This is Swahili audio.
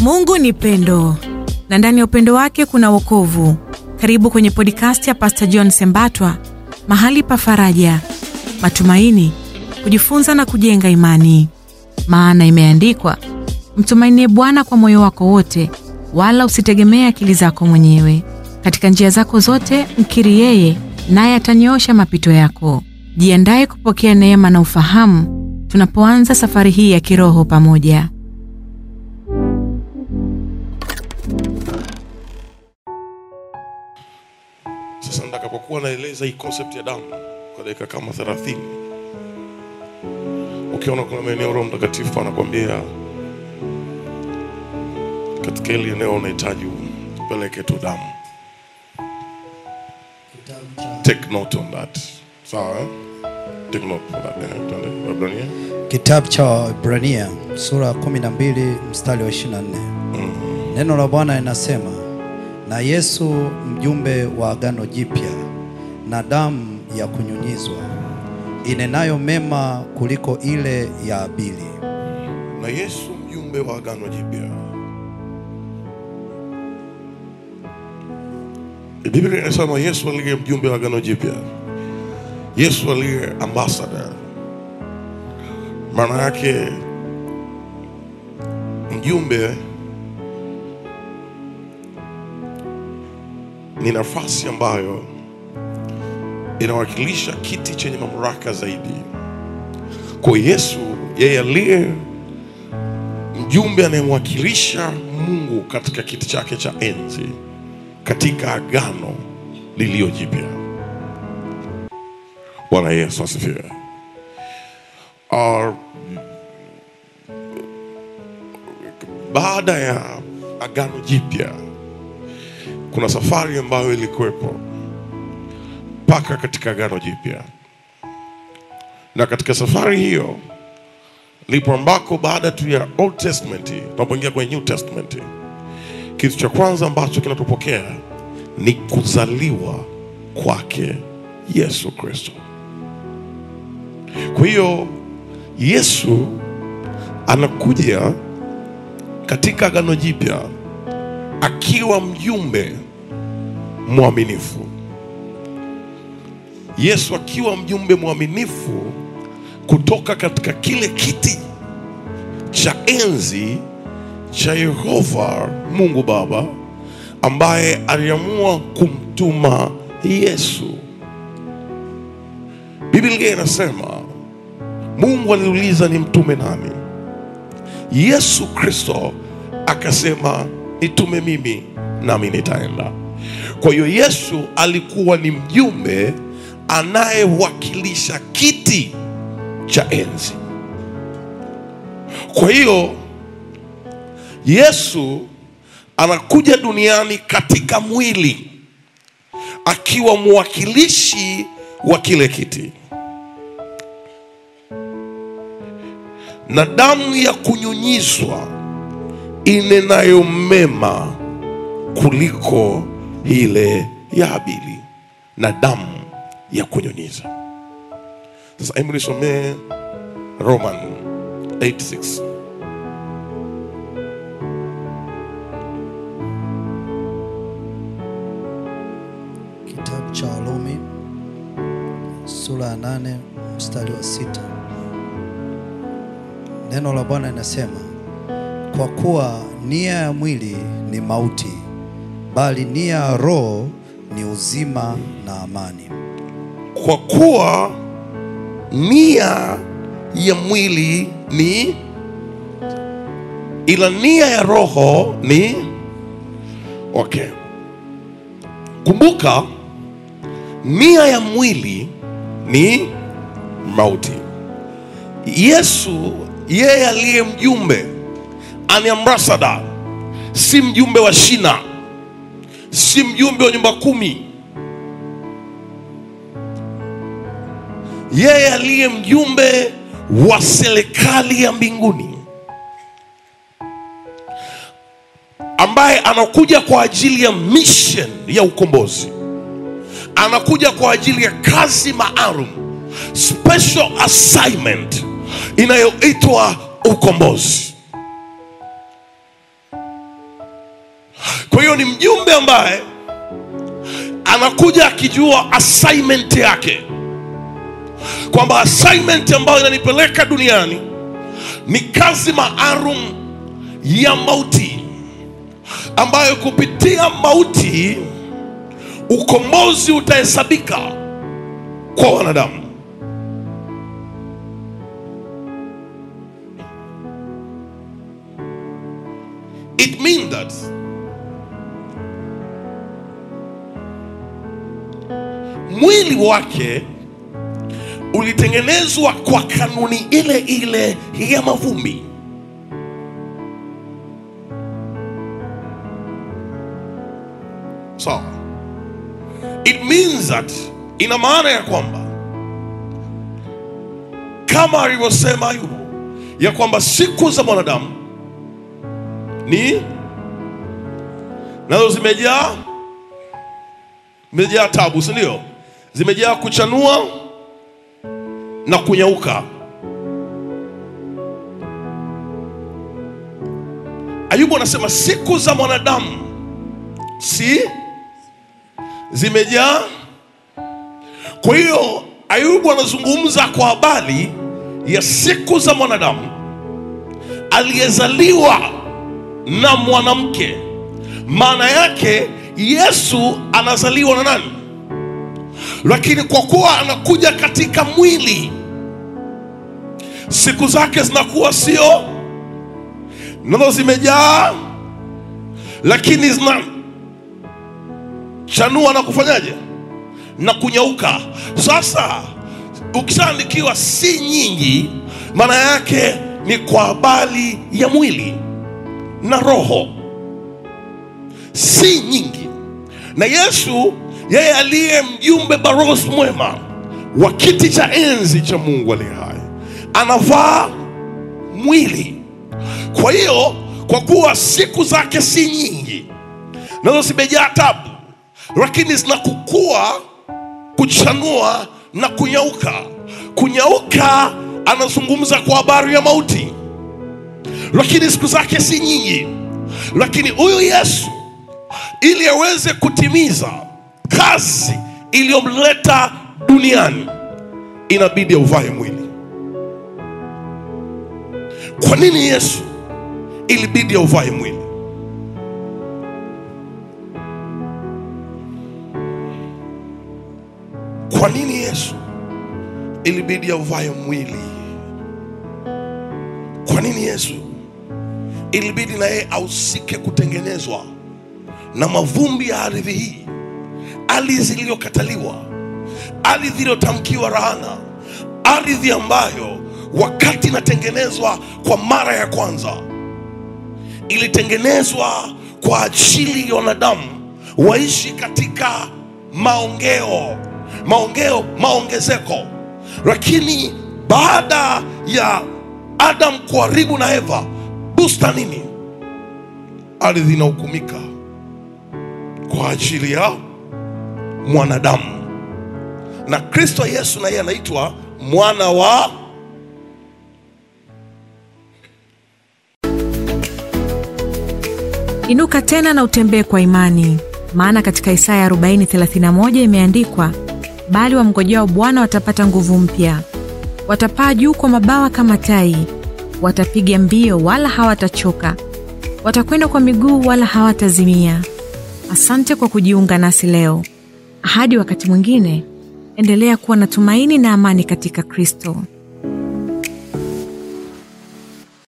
Mungu ni pendo na ndani ya upendo wake kuna wokovu. Karibu kwenye podcast ya Pastor John Sembatwa, mahali pa faraja, matumaini, kujifunza na kujenga imani. Maana imeandikwa, mtumainie Bwana kwa moyo wako wote, wala usitegemee akili zako mwenyewe. Katika njia zako zote mkiri yeye, naye atanyoosha mapito yako. Jiandaye kupokea neema na ufahamu tunapoanza safari hii ya kiroho pamoja. Sasa nitakapokuwa naeleza hii concept ya damu kwa dakika kama 30, ukiona kuna maeneo Roho Mtakatifu anakwambia katika hili eneo unahitaji upeleke tu damu, take note on that. Sawa, eh? take note on that. Eh, twende Waebrania. Kitabu cha Waebrania sura ya 12 mstari wa 24. Neno la Bwana linasema, na Yesu mjumbe wa agano jipya na damu ya kunyunyizwa inenayo mema kuliko ile ya Abili. na Yesu mjumbe wa agano jipya. Biblia inasema Yesu aliye mjumbe wa agano jipya, Yesu aliye ambassador. Maana yake mjumbe ni nafasi ambayo inawakilisha kiti chenye mamlaka zaidi. Kwa Yesu, yeye aliye mjumbe anayemwakilisha Mungu katika kiti chake cha enzi katika agano lililo jipya. Bwana Yesu asifiwe. Ah, Baada ya agano jipya kuna safari ambayo ilikuwepo mpaka katika agano jipya, na katika safari hiyo lipo ambako baada tu ya Old Testament tunapoingia kwenye New Testament, kitu cha kwanza ambacho kinatupokea ni kuzaliwa kwake Yesu Kristo. Kwa hiyo Yesu anakuja katika agano jipya akiwa mjumbe mwaminifu. Yesu akiwa mjumbe mwaminifu kutoka katika kile kiti cha enzi cha Yehova Mungu Baba ambaye aliamua kumtuma Yesu. Biblia inasema Mungu aliuliza ni mtume nani? Yesu Kristo akasema nitume mimi nami nitaenda. Kwa hiyo Yesu alikuwa ni mjumbe anayewakilisha kiti cha enzi. Kwa hiyo Yesu anakuja duniani katika mwili akiwa mwakilishi wa kile kiti, na damu ya kunyunyizwa inenayo mema kuliko ile ya Habili, na damu ya kunyunyiza. Sasa hebu nisomee Roman 86 Kitabu cha Warumi sura ya 8 mstari wa sita. Neno la Bwana linasema, kwa kuwa nia ya mwili ni mauti, bali nia ya roho ni uzima na amani. kwa kuwa nia ya mwili ni ila nia ya roho ni okay. Kumbuka, nia ya mwili ni mauti. Yesu yeye aliye mjumbe ani ambassador, si mjumbe wa shina, si mjumbe wa nyumba kumi yeye aliye mjumbe wa serikali ya mbinguni ambaye anakuja kwa ajili ya mission ya ukombozi, anakuja kwa ajili ya kazi maalum, special assignment inayoitwa ukombozi. hiyo ni mjumbe ambaye anakuja akijua assignment yake kwamba assignment ambayo inanipeleka duniani ni kazi maalum ya mauti ambayo kupitia mauti ukombozi utahesabika kwa wanadamu it means that mwili wake ulitengenezwa kwa kanuni ile ile ya mavumbi sawa it means that ina maana ya kwamba kama alivyosema ayubu ya kwamba siku za mwanadamu ni nazo zimejaa zimejaa tabu si ndio zimejaa kuchanua na kunyauka ayubu anasema siku za mwanadamu si zimejaa kwa hiyo ayubu anazungumza kwa habari ya siku za mwanadamu aliyezaliwa na mwanamke maana yake yesu anazaliwa na nani lakini kwa kuwa anakuja katika mwili siku zake zinakuwa sio nazo zimejaa lakini zina chanua na kufanyaje na kunyauka sasa ukishaandikiwa si nyingi maana yake ni kwa habari ya mwili na roho si nyingi na yesu yeye aliye mjumbe barosi mwema wa kiti cha enzi cha mungu aliye hai anavaa mwili kwa hiyo kwa kuwa siku zake si nyingi nazo zimejaa tabu lakini zinakukua kuchanua na kunyauka kunyauka anazungumza kwa habari ya mauti lakini siku zake si nyingi lakini huyu yesu ili aweze kutimiza kazi iliyomleta duniani inabidi auvae mwili kwa nini yesu ilibidi auvae mwili kwa nini yesu ilibidi auvae mwili kwa nini yesu ilibidi na yeye ahusike kutengenezwa na mavumbi ya ardhi hii ardhi iliyokataliwa ardhi iliyotamkiwa rahana ardhi ambayo wakati inatengenezwa kwa mara ya kwanza ilitengenezwa kwa ajili ya wanadamu waishi katika maongeo maongeo maongezeko lakini baada ya adam kuharibu na eva bustanini ardhi inahukumika kwa ajili ya mwanadamu na kristo yesu na yeye anaitwa mwana wa inuka tena na utembee kwa imani maana katika isaya 4031 imeandikwa bali wamngojao bwana watapata nguvu mpya watapaa juu kwa mabawa kama tai watapiga mbio wala hawatachoka watakwenda kwa miguu wala hawatazimia asante kwa kujiunga nasi leo hadi wakati mwingine endelea kuwa na tumaini na amani katika kristo